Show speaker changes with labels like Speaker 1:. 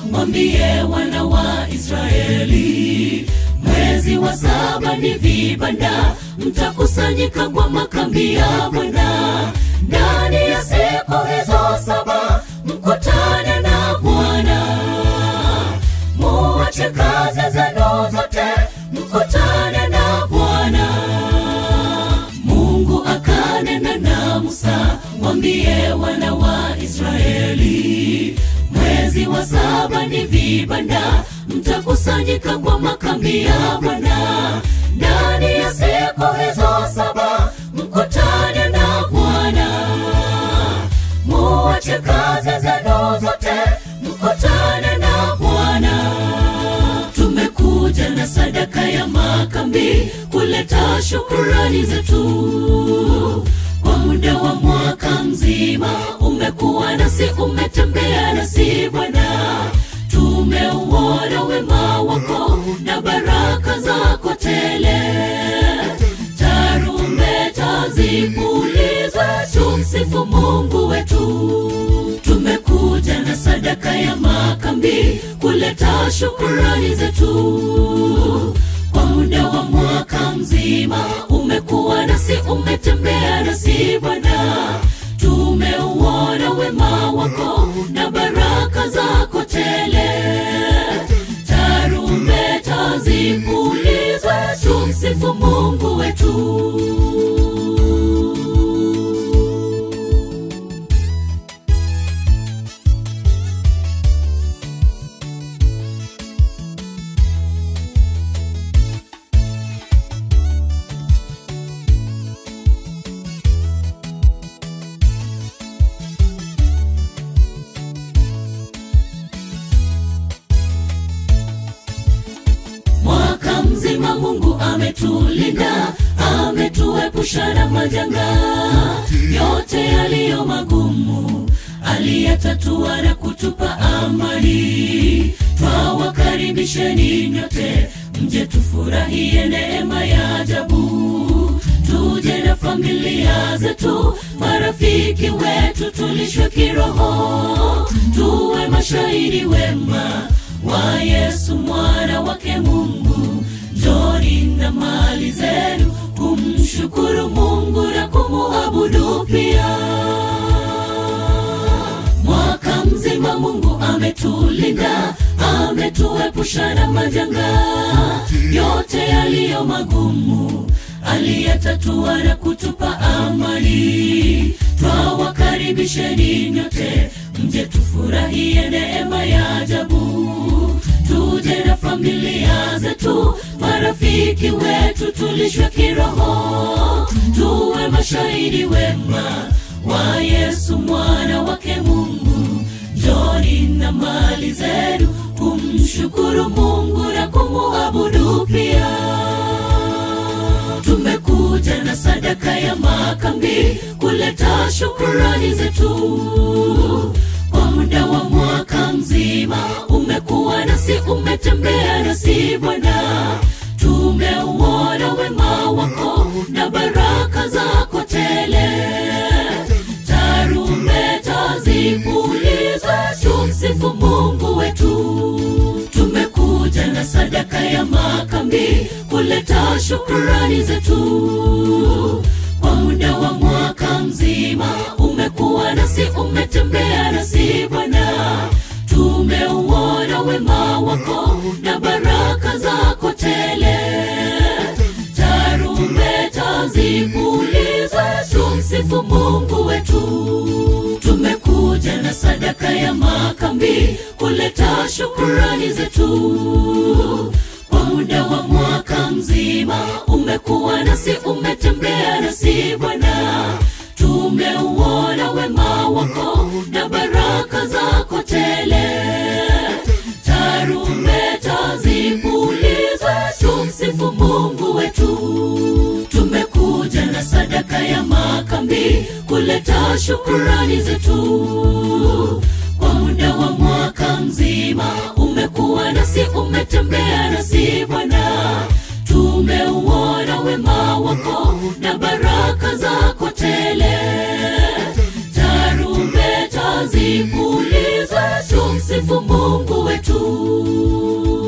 Speaker 1: mwambie wana wa Israeli, mwezi wa saba ni vibanda, mtakusanyika kwa makambi ya Bwana. Ndani ya siku hizo saba mkutane na Bwana, muache kazi zenu zote, mkutane na Bwana. Mungu akanena na Musa, mwambie wana wa Israeli, mwezi wa saba ni vibanda, mtakusanyika kwa makambi ya Bwana. Ndani ya siku hizo saba mkutane na Bwana, muache kazi zenu zote, mkutane na Bwana. Tumekuja na sadaka ya makambi kuleta shukurani zetu kwa muda wa mwaka mzima. Umekuwa nasi, umetembea nasi Bwana, tumeuona wema wako na baraka zako tele. Tarumbeta zipulizwe, tumsifu Mungu wetu. Tumekuja na sadaka ya makambi kuleta shukurani zetu kwa muda wa mwaka mzima. Umekuwa nasi, umetembea nasi Bwana, tumeuona wema wako na baraka zako tele. Tarumbeta zipulizwe, tumsifu Mungu wetu. Mwaka mzima Mungu ametulinda, ametuepusha na majanga yote yaliyo magumu, aliyatatua na kutupa amani. Twawakaribisheni nyote, mje tufurahie neema ya ajabu, tuje na familia zetu, marafiki wetu, tulishwe kiroho, tuwe mashahidi wema wa Yesu mwana wake Mungu. Njoni na mali zenu kumshukuru Mungu na kumuabudu pia. Mwaka mzima Mungu ametulinda, ametuepusha na majanga yote yaliyo magumu, aliyatatua na kutupa amani. Twawakaribisheni nyote, mje tufurahie neema ya ajabu, tuje na familia zetu, marafiki wetu, tulishwe kiroho, tuwe mashahidi wema wa Yesu mwana wake Mungu. Njoni na mali zenu kumshukuru Mungu na kumuabudu pia. Tumekuja na sadaka ya makambi kuleta shukurani zetu kwa muda wa mwaka mzima. Umekuwa nasi, umetembea nasi Bwana, tumeuona wema wako na baraka zako tele. Tarumbeta zipulizwe, tumsifu Mungu wetu. Tumekuja na sadaka ya makambi kuleta shukurani zetu kwa muda wa mwaka mzima. Umekuwa nasi, umetembea nasi Bwana, tumeuona wema wako na baraka zako tele. Tarumbeta zipulizwe, tumsifu Mungu wetu. Tumekuja na sadaka ya makambi kuleta shukurani zetu kwa muda wa mwaka mzima. Umekuwa nasi, umetembea nasi Bwana, tumeuona wema wako na baraka zako tele. Tarumbeta zipulizwe, tumsifu Mungu wetu. Tumekuja na sadaka ya makambi kuleta shukurani zetu kwa muda wa mwaka mzima. Umekuwa nasi, umetembea nasi Bwana, tumeuona wema wako na baraka zako tele. Tarumbeta zipulizwe, tumsifu tumsifu Mungu wetu.